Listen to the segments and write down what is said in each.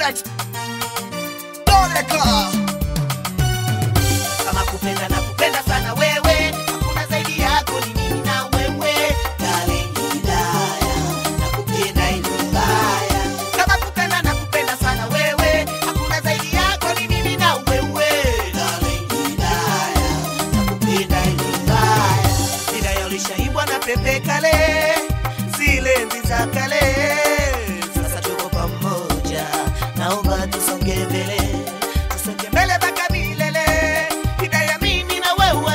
Jet Doleka kama kupenda na kupenda sana wewe, hakuna zaidi yako, ni mimi na wewe. Darling Hidaya, nakupenda hivi mbaya. Kama kupenda na kupenda sana wewe, hakuna zaidi yako, ni mimi na wewe. Darling Hidaya, nakupenda hivi mbaya. Hidaya ulishaibwa na pepe kale, zile enzi za kale. Sasa tuko pamoja, naomba tusonge mbele, tusonge mbele mpaka milele. Hidaya mimi na wewe,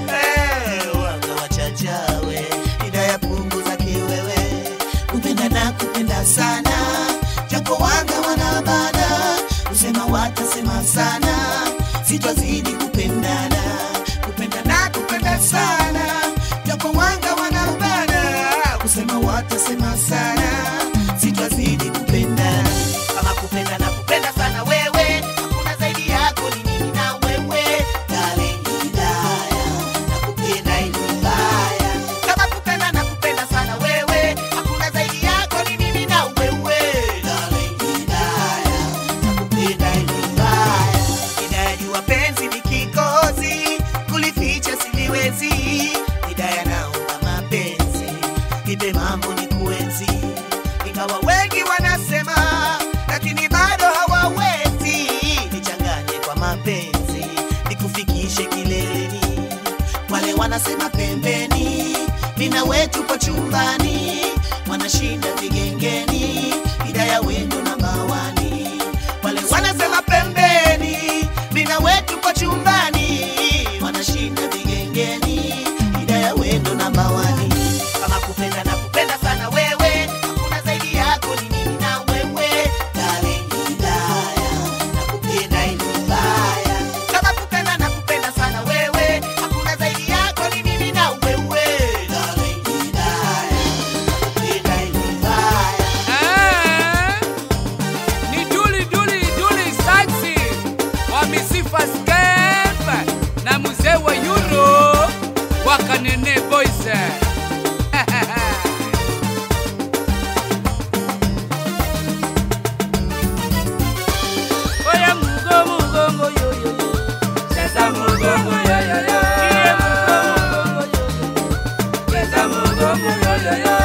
eh, wanga wachachawe. Hidaya punguza kiwewe, kupenda na kupenda sana, japo wanga wanabana, kusema watasema sana, sitwazidi kupendana, kupenda na kupenda sana, japo wanga wanabana, kusema watasema sana, sitwazidi kupendana, kama kupenda na kupenda sana wewe, hakuna zaidi yako, ni mimi na wewe, darling Hidaya, nakupenda hivi mbaya, kama kupenda na kupenda sana wewe, hakuna zaidi yako, ni mimi na wewe, darling Hidaya, nakupenda hivi mbaya, Hidaya jua penzi ni kikozi, kulificha siliwezi, Hidaya naomba mapenzi, nipe mambo ni kuenzi, ingawa wengi wanasema, lakini bado hawawezi, nichanganye kwa mapenzi, nikufikishe kileleni, wale wanasema pembeni, mina wetu po chumbani, wanashinda vigengeni, Hidaya wendo namba wani, wale wanasema pembeni, mina wetu po chumbani, wanashinda vigengeni, Hidaya wendo namba wani, kama kupenda na kupenda sana wewe, hakuna zaidi yako, ni mimi na wewe, darling Hidaya, nakupenda hivi mbaya, kama kupenda na kupenda sana wewe, hakuna zaidi yako, ni mimi na wewe, darling Hidaya, nakupenda hivi mbaya. Eh, ni duli duli duli saxi wa misifa scam na mzee wa euro wa kanene boys Oya mugo mugo ngo yo yo yo Cheza mugo ngo yo yo yo Iye mugo mugo ngo yo yo Cheza mugo ngo yo yo yo